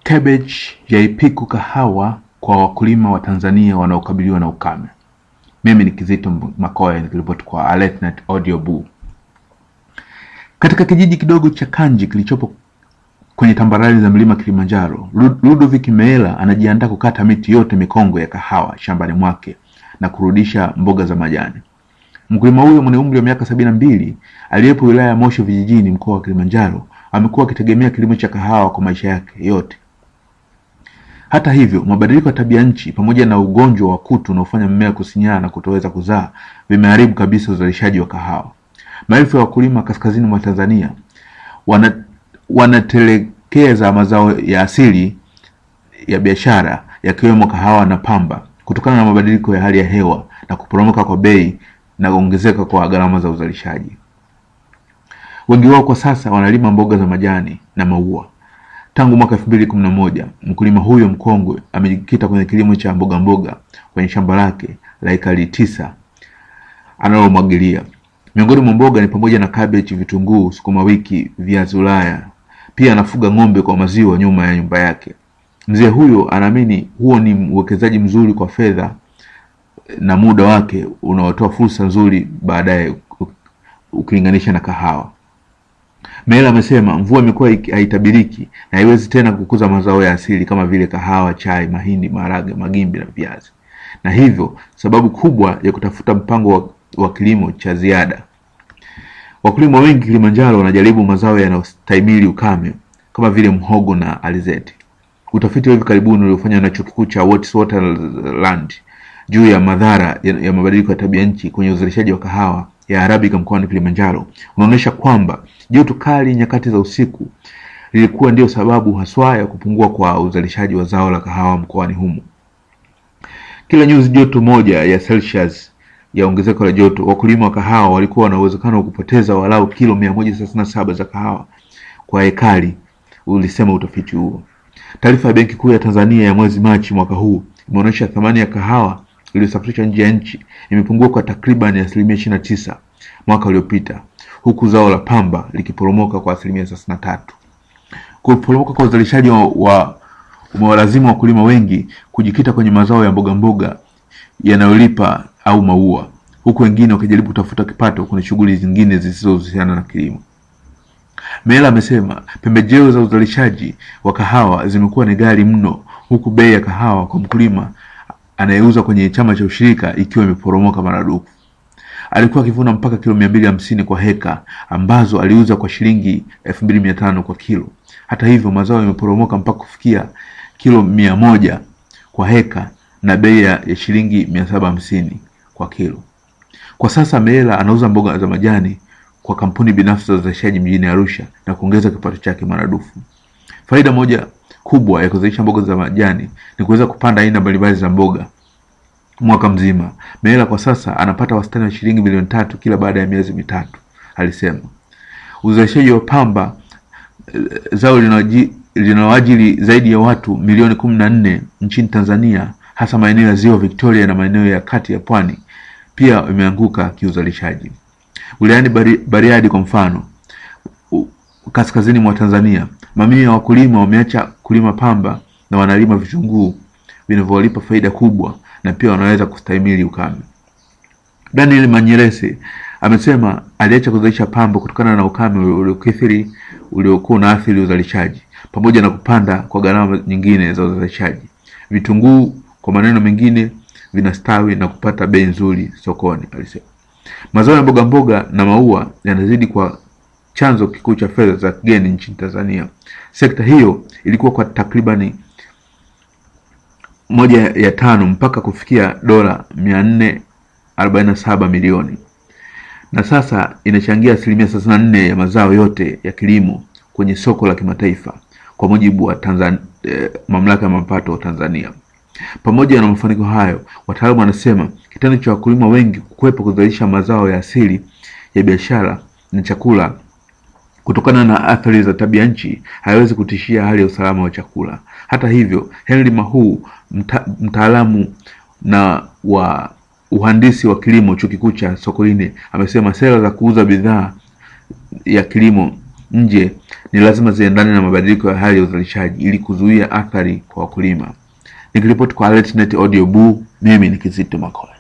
Cabbage yaipiku kahawa kwa wakulima wa Tanzania wanaokabiliwa na ukame. Mimi ni Kizito Makoya nikiripoti kwa AlertNet Audio Boo. Katika kijiji kidogo cha Kanji kilichopo kwenye tambarare za mlima Kilimanjaro, Lu- Ludovick Meela anajiandaa kukata miti yote mikongwe ya kahawa shambani mwake na kurudisha mboga za majani. Mkulima huyo mwenye umri wa miaka sabini na mbili aliyepo wilaya ya Moshi vijijini mkoa wa Kilimanjaro amekuwa akitegemea kilimo cha kahawa kwa maisha yake yote. Hata hivyo, mabadiliko ya tabia nchi pamoja na ugonjwa wa kutu unaofanya mmea kusinyaa na kutoweza kuzaa vimeharibu kabisa uzalishaji wa kahawa. Maelfu ya wakulima kaskazini mwa Tanzania wana, wanatelekeza mazao ya asili ya biashara yakiwemo kahawa na pamba kutokana na mabadiliko ya hali ya hewa na kuporomoka kwa bei na kuongezeka kwa gharama za uzalishaji. Wengi wao kwa sasa wanalima mboga za majani na maua. Tangu mwaka elfu mbili kumi na moja mkulima huyo mkongwe amejikita kwenye kilimo cha mboga mboga kwenye shamba lake la ekari tisa analomwagilia. Miongoni mwa mboga ni pamoja na kabeji, vitunguu, sukuma wiki, viazi Ulaya. Pia anafuga ng'ombe kwa maziwa nyuma ya nyumba yake. Mzee huyo anaamini huo ni uwekezaji mzuri kwa fedha na muda wake unaotoa fursa nzuri baadaye u- ukilinganisha na kahawa. Meela amesema mvua imekuwa iki- haitabiriki na haiwezi tena kukuza mazao ya asili kama vile kahawa, chai, mahindi, maharage, magimbi na viazi, na hivyo sababu kubwa ya kutafuta mpango wa, wa kilimo cha ziada. Wakulima wengi Kilimanjaro wanajaribu mazao yanayostahimili ukame kama vile mhogo na alizeti. Utafiti wa hivi karibuni uliofanywa na chuo kikuu cha Witwatersrand juu ya madhara ya, ya mabadiliko ya tabia nchi kwenye uzalishaji wa kahawa ya Arabica mkoani Kilimanjaro unaonyesha kwamba joto kali nyakati za usiku lilikuwa ndio sababu haswa ya kupungua kwa uzalishaji wa zao la kahawa mkoani humo. Kila nyuzi joto moja ya Celsius ya ongezeko la joto, wakulima wa kahawa walikuwa na uwezekano wa kupoteza walau kilo mia moja thelathini na saba za kahawa kwa ekari, ulisema utafiti huo. Taarifa ya Benki Kuu ya Tanzania ya mwezi Machi mwaka huu imeonyesha thamani ya kahawa iliyosafirishwa nje ya nchi imepungua kwa takriban asilimia ishirini na tisa mwaka uliopita, huku zao la pamba likiporomoka kwa asilimia thelathini na tatu. Kuporomoka kwa uzalishaji wa, wa umewalazimu wakulima wengi kujikita kwenye mazao ya mboga mboga yanayolipa au maua, huku wengine wakijaribu kutafuta kipato kwenye shughuli zingine zisizohusiana na kilimo. Meela amesema pembejeo za uzalishaji wa kahawa zimekuwa ni ghali mno, huku bei ya kahawa kwa mkulima anayeuza kwenye chama cha ushirika ikiwa imeporomoka maradufu. Alikuwa akivuna mpaka kilo mia mbili hamsini kwa heka ambazo aliuza kwa shilingi elfu mbili mia tano kwa kilo. Hata hivyo mazao yameporomoka mpaka kufikia kilo mia moja kwa heka na bei ya ya shilingi mia saba hamsini kwa kilo. Kwa sasa Meela anauza mboga za majani kwa kampuni binafsi za uzalishaji mjini Arusha na kuongeza kipato chake maradufu. Faida moja kubwa ya kuzalisha mboga za majani ni kuweza kupanda aina mbalimbali za mboga mwaka mzima. Meela kwa sasa anapata wastani wa shilingi milioni tatu kila baada ya miezi mitatu, alisema. Uzalishaji wa pamba eh, zao linawaji- linaloajiri zaidi ya watu milioni kumi na nne nchini Tanzania, hasa maeneo ya ziwa Victoria na maeneo ya kati ya pwani, pia imeanguka kiuzalishaji. Wilayani Bari- Bariadi kwa mfano, u- kaskazini mwa Tanzania, mamia ya wakulima wameacha kulima pamba na wanalima vitunguu vinavyowalipa faida kubwa na pia wanaweza kustahimili ukame. Daniel Manyerese amesema aliacha kuzalisha pamba kutokana na ukame uliokithiri uliokuwa unaathiri uzalishaji pamoja na kupanda kwa gharama nyingine za uzalishaji. Vitunguu kwa maneno mengine vinastawi na kupata bei nzuri sokoni, alisema. Mazao ya mboga mboga na maua yanazidi kwa chanzo kikuu cha fedha za kigeni nchini Tanzania. Sekta hiyo ilikuwa kwa takribani moja ya tano mpaka kufikia dola mia nne arobaini na saba milioni na sasa inachangia asilimia thelathini na nne ya mazao yote ya kilimo kwenye soko la kimataifa kwa mujibu wa Tanzan, eh, mamlaka ya mapato Tanzania. Pamoja na mafanikio hayo, wataalamu wanasema kitendo cha wakulima wengi kukwepa kuzalisha mazao ya asili ya biashara na chakula kutokana na athari za tabia nchi haiwezi kutishia hali ya usalama wa chakula. Hata hivyo, Henry Mahuu mta, mtaalamu na wa uhandisi wa kilimo chuo kikuu cha Sokoine amesema sera za kuuza bidhaa ya kilimo nje ni lazima ziendane na mabadiliko ya hali ya uzalishaji ili kuzuia athari kwa wakulima. Nikiripoti kwa AlertNet Audio Boo, mimi ni Kizito Makoe.